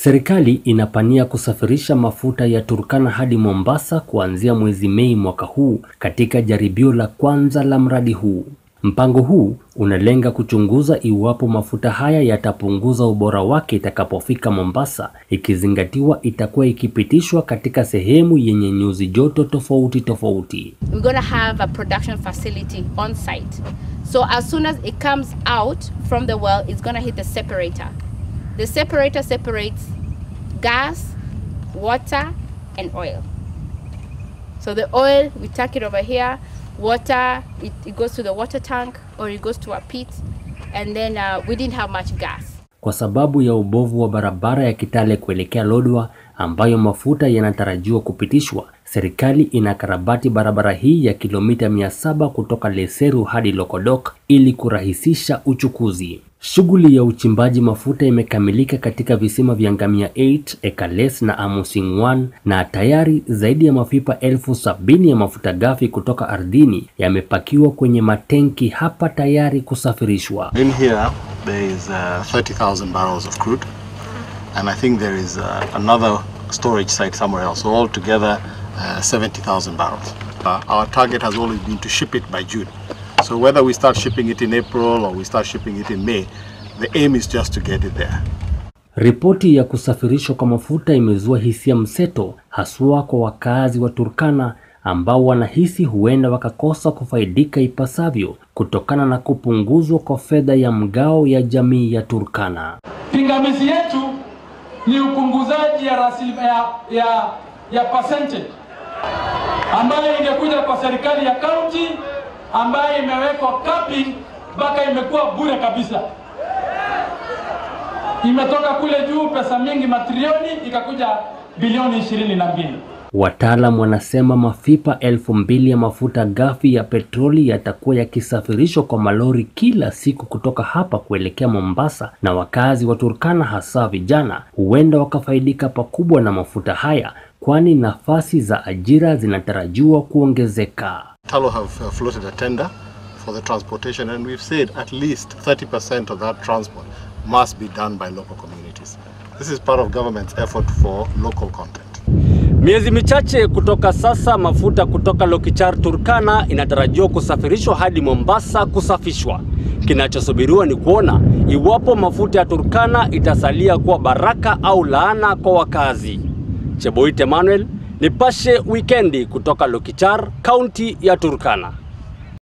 Serikali inapania kusafirisha mafuta ya Turkana hadi Mombasa kuanzia mwezi Mei mwaka huu katika jaribio la kwanza la mradi huu. Mpango huu unalenga kuchunguza iwapo mafuta haya yatapunguza ubora wake itakapofika Mombasa, ikizingatiwa itakuwa ikipitishwa katika sehemu yenye nyuzi joto tofauti tofauti. We're going to have a production facility on site. So as soon as it comes out from the well, it's going to hit the separator. The separator separates gas, water, and oil. So the oil, we tuck it over here. Water, it, it goes to the water tank or it goes to a pit. And then uh, we didn't have much gas. Kwa sababu ya ubovu wa barabara ya Kitale kuelekea Lodwar ambayo mafuta yanatarajiwa kupitishwa, serikali inakarabati barabara hii ya kilomita 700 kutoka Leseru hadi Lokodok ili kurahisisha uchukuzi. Shughuli ya uchimbaji mafuta imekamilika katika visima vya Ngamia 8, Ekales na Amusing 1 na tayari zaidi ya mapipa elfu sabini ya mafuta ghafi kutoka ardhini yamepakiwa kwenye matenki hapa tayari kusafirishwa. In here, there is uh, 30,000 barrels of crude, and I think there is uh, another storage site somewhere else. So altogether, uh, 70,000 barrels. Uh, our target has always been to ship it by June. So whether we start shipping it in April or we start shipping it in May, the aim is just to get it there. Ripoti ya kusafirishwa kwa mafuta imezua hisia mseto, haswa kwa wakazi wa Turkana ambao wanahisi huenda wakakosa kufaidika ipasavyo kutokana na kupunguzwa kwa fedha ya mgao ya jamii ya Turkana. Pingamizi yetu ni upunguzaji ya rasilimali ya, ya, ya percentage ambayo ingekuja kwa serikali ya kaunti ambayo imewekwa capping mpaka imekuwa bure kabisa. Imetoka kule juu pesa mingi matrilioni ikakuja bilioni ishirini na mbili. Wataalam wanasema mapipa elfu mbili ya mafuta ghafi ya petroli yatakuwa yakisafirishwa kwa malori kila siku kutoka hapa kuelekea Mombasa, na wakazi wa Turkana hasa vijana huenda wakafaidika pakubwa na mafuta haya, kwani nafasi za ajira zinatarajiwa kuongezeka. Talo have uh, floated a tender for the transportation, and we've said at least 30% of that transport must be done by local communities. This is part of government's effort for local content. Miezi michache kutoka sasa, mafuta kutoka Lokichar Turkana inatarajiwa kusafirishwa hadi Mombasa kusafishwa. Kinachosubiriwa ni kuona iwapo mafuta ya Turkana itasalia kuwa baraka au laana kwa wakazi. Cheboit Emmanuel, Nipashe Wikendi kutoka Lokichar, kaunti ya Turkana.